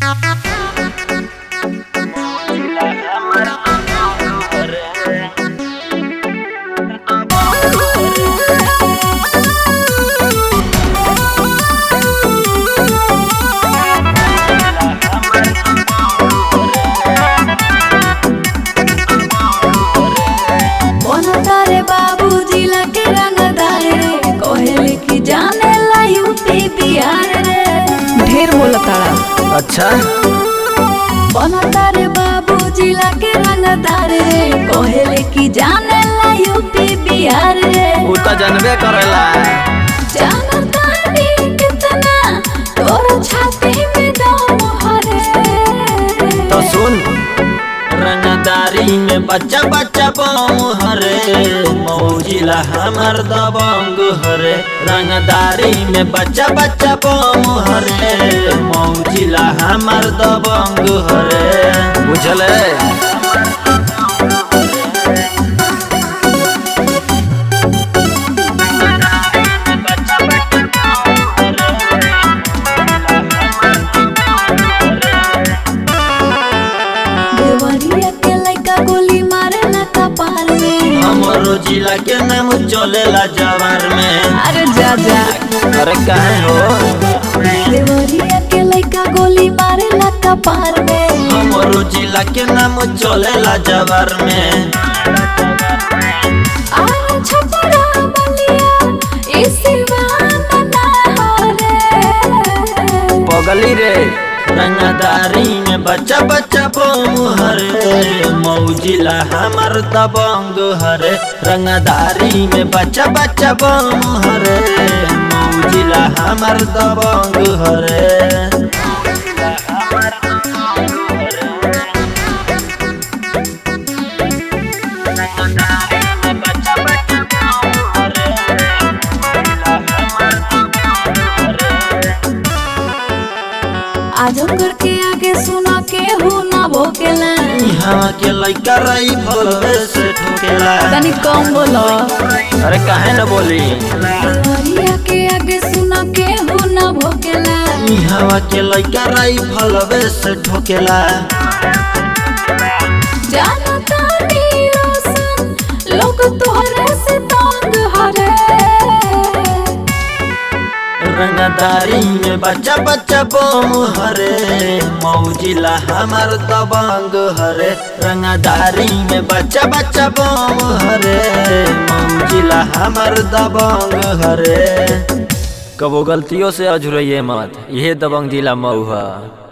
तारे बाबूजी लगे रंगदार रे कोहले की जाने ला यूपी बिहार रे ढेर बोला तारा अच्छा बना तारे बाबूजी लगे रंगदार रे कोहले की जाने ला यूपी बिहार रे उ त जानबे करेला जानता नी कितना तोर छाती में दम हरे तो सुन रंगदारी में बच्चा बच्चा बम हरे मौजिला हमर दबंग हरे रंगदारी में बच्चा बच्चा बम हरे मौजिला हमर दबंग हरे बुझले देवरिया के लइका गोली मारे ना कपाल में हमरो जिला के नाम चलेला जवार में अरे जा जा अरे काहे हो देवरिया के लइका गोली मारे ना कपाल में हमरो जिला के नाम चलेला जवार में आरा छपरा बलिया इसी बहाना ना हो रे पगली रे रंगदारी में बच्चा बच्चा बम हरे मौजिला हमर दबंग हरे रंगदारी में बच्चा बच्चा बम हरे मौजिला हमर दबंग हरे आजमगढ़ के आगे सुना के हो ना भोकेला यहाँ के लइका रही भलवे से ठोकेला तनी कम बोलो अरे काहे न बोली देवरिया के आगे सुना के हो ना भोकेला यहाँ के लइका रही भलवे से ठोकेला जानता नी रोशन लोग तोहरे से तंग हरे रंगदारी में बच्चा बच्चा बम हरे मौजिला हमर दबंग हरे रंगदारी में बच्चा बच्चा बम हरे मौजिला हमर दबंग हरे कबो गलतियों से अझुरइए मत यह दबंग जिला मऊ है